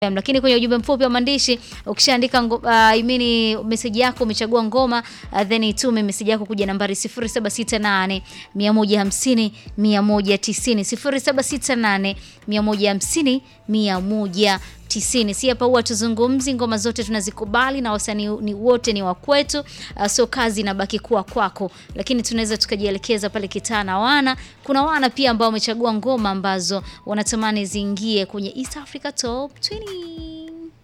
FM. Lakini kwenye ujumbe mfupi wa maandishi ukishaandika uh, imini meseji yako umechagua ngoma uh, then itume meseji yako kuja nambari 0768 150 190 0768 150 190. Si hapa huwa tuzungumzi, ngoma zote tunazikubali na wasanii ni wote ni wa kwetu. Uh, so kazi inabaki kuwa kwako, lakini tunaweza tukajielekeza pale kitaa na wana. Kuna wana pia ambao wamechagua ngoma ambazo wanatamani ziingie kwenye East Africa Top 20.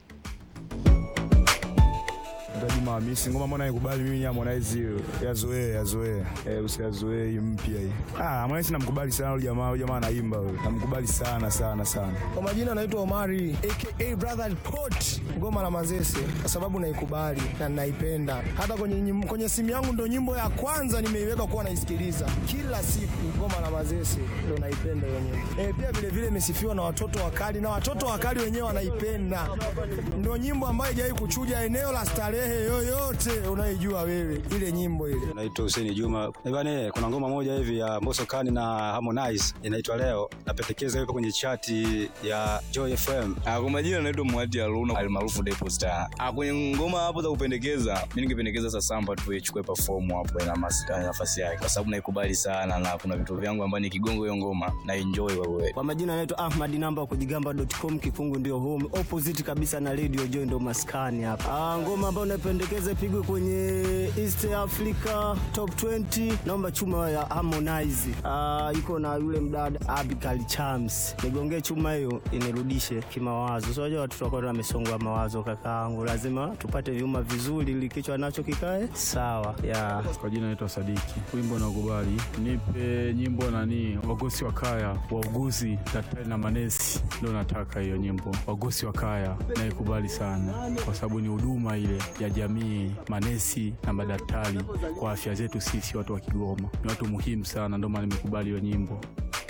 Juma Hamisi, ngoma mbona nikubali mimi ya Harmonize hiyo. Yazoee, yazoee. Eh, usiyazoee hii mpya hii. Ah, Harmonize namkubali sana yule jamaa, yule jamaa anaimba yule. Namkubali sana sana sana. Kwa majina naitwa Omari aka Brother Pot, ngoma la Manzese, kwa sababu naikubali na ninaipenda. Hata kwenye nyim- kwenye simu yangu ndo nyimbo ya kwanza nimeiweka kuwa naisikiliza kila siku. Ngoma la Manzese ndo naipenda hiyo nyimbo. Eh, pia vile vile imesifiwa na watoto wakali na watoto wakali wenyewe wanaipenda. Ndo nyimbo ambayo haijawahi kuchuja eneo la starehe yoyote unaijua wewe, ile nyimbo ile. Naitwa Hussein Juma. Eh, bwana, kuna ngoma moja hivi ya Mbosso Kani na Harmonize inaitwa Leo. Napendekeza ipo kwenye chati ya Joy FM. Ah, kwa majina naitwa Mwadi Aluna almaarufu Depo Star. Ah, kwenye ngoma hapo za kupendekeza, mimi ningependekeza sasa Samba tu ichukue perform hapo ina mas- ina nafasi yake kwa sababu naikubali sana na kuna vitu vyangu ambavyo nikigonga hiyo ngoma na enjoy kwa kweli. Kwa majina naitwa Ahmad Namba wa kujigamba.com, kifungu ndio home opposite kabisa na Radio Joy, ndo maskani hapa. Ah, ngoma ambayo napendekeza ipigwe kwenye East Africa Top 20, naomba chuma ya Harmonize. Ah, iko na yule mdada Abigail Chams, nigongee chuma hiyo inirudishe kimawazo. So unajua watoto wako wamesongwa mawazo, kakaangu, lazima tupate vyuma vizuri ili kichwa nacho kikae sawa. Yeah. Kwa jina naitwa Sadiki, wimbo na ukubali, nipe nyimbo nani, wagosi wa kaya, wauguzi, daktari na manesi, ndio nataka hiyo nyimbo, wagosi wa kaya, naikubali sana kwa sababu ni huduma ile ya jamii, manesi na madaktari kwa afya zetu sisi watu wa Kigoma, ni watu muhimu sana, ndio maana nimekubali hiyo nyimbo.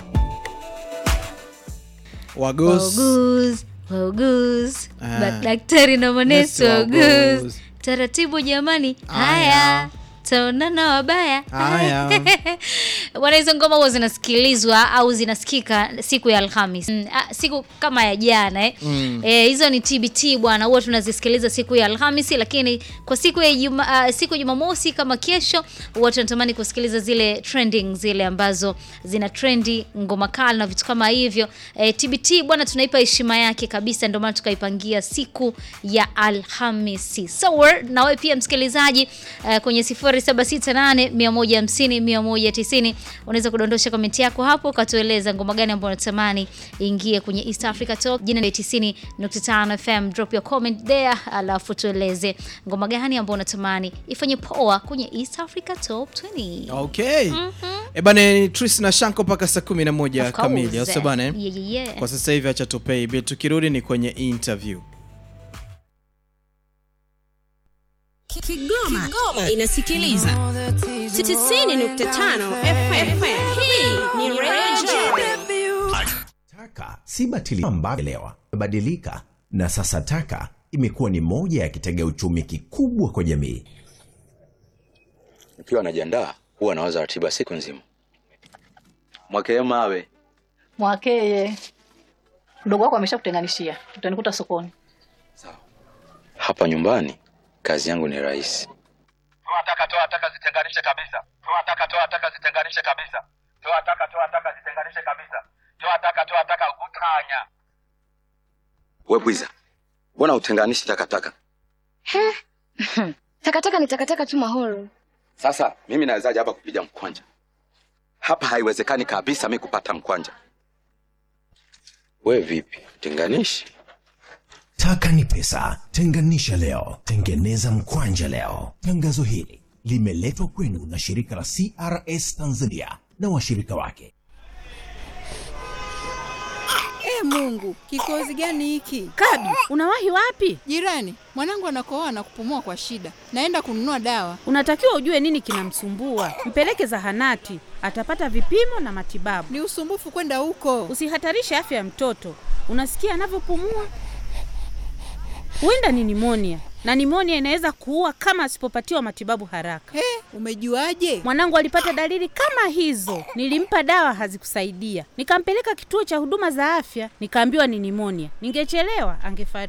Wagos. Wauguzi, wauguzi, Ah. Ba- daktari na manesi Nesi wauguzi. wauguzi. Taratibu jamani, haya Haya. taonana wabaya. Haya. Bwana, hizo ngoma huwa zinasikilizwa au zinasikika siku ya Alhamis mm, ah, siku kama ya jana eh. Mm. Eh, hizo ni TBT bwana, huwa tunazisikiliza siku ya Alhamisi, lakini kwa siku ya Juma, ah, siku ya Jumamosi kama kesho, huwa tunatamani kusikiliza zile trending zile ambazo zina trendi ngoma kali na vitu kama hivyo. Eh, TBT bwana, tunaipa heshima yake kabisa, ndio maana tukaipangia siku ya Alhamisi. So we're- na wewe pia msikilizaji eh, kwenye 0768 150 190 unaweza kudondosha komenti yako hapo ukatueleza ngoma gani ambayo unatamani ingie kwenye East Africa Top. Jina ni 90.5 FM, drop your comment there, alafu tueleze ngoma gani ambayo unatamani ifanye poa kwenye East Africa Top 20. Okay. Eh bana ni Tris na Shanko mpaka saa 11 Of course. kamili. Au sio bana? eh? Yeah, yeah, yeah. Kwa sasa hivi acha tupei bill. Tukirudi ni kwenye interview. Kigoma, inasikiliza 90.5 FM. Hii ni Radio Taka si batili ambayo elewa imebadilika na sasa taka imekuwa ni moja ya kitega uchumi kikubwa kwa jamii. Nikiwa najiandaa huwa nawaza ratiba siku nzima. Mwakee mawe Mwakeye, mdogo wako ameshakutenganishia, utanikuta sokoni. hapa nyumbani, kazi yangu ni rahisi. toa taka toa taka zitenganishe kabisa toa taka toa taka zitenganishe kabisa toa taka toa taka zitenganishe kabisa toa taka toa taka utanya We bwiza, mbona utenganishi takataka? takataka ni takataka tu mahoro. Sasa mimi nawezaje hapa kupiga mkwanja? Hapa haiwezekani kabisa mi kupata mkwanja. We vipi, tenganishi? Taka ni pesa, tenganisha leo, tengeneza mkwanja leo. Tangazo hili limeletwa kwenu na shirika la CRS Tanzania na washirika wake. E Mungu, kikozi gani hiki? Kadi, unawahi wapi? Jirani, mwanangu anakohoa na kupumua kwa shida. Naenda kununua dawa. Unatakiwa ujue nini kinamsumbua, mpeleke zahanati, atapata vipimo na matibabu. Ni usumbufu kwenda huko. Usihatarishe afya ya mtoto. Unasikia anavyopumua? Huenda ni nimonia, na nimonia inaweza kuua kama asipopatiwa matibabu haraka. He, umejuaje? Mwanangu alipata dalili kama hizo, nilimpa dawa hazikusaidia, nikampeleka kituo cha huduma za afya, nikaambiwa ni nimonia. Ningechelewa angefariki.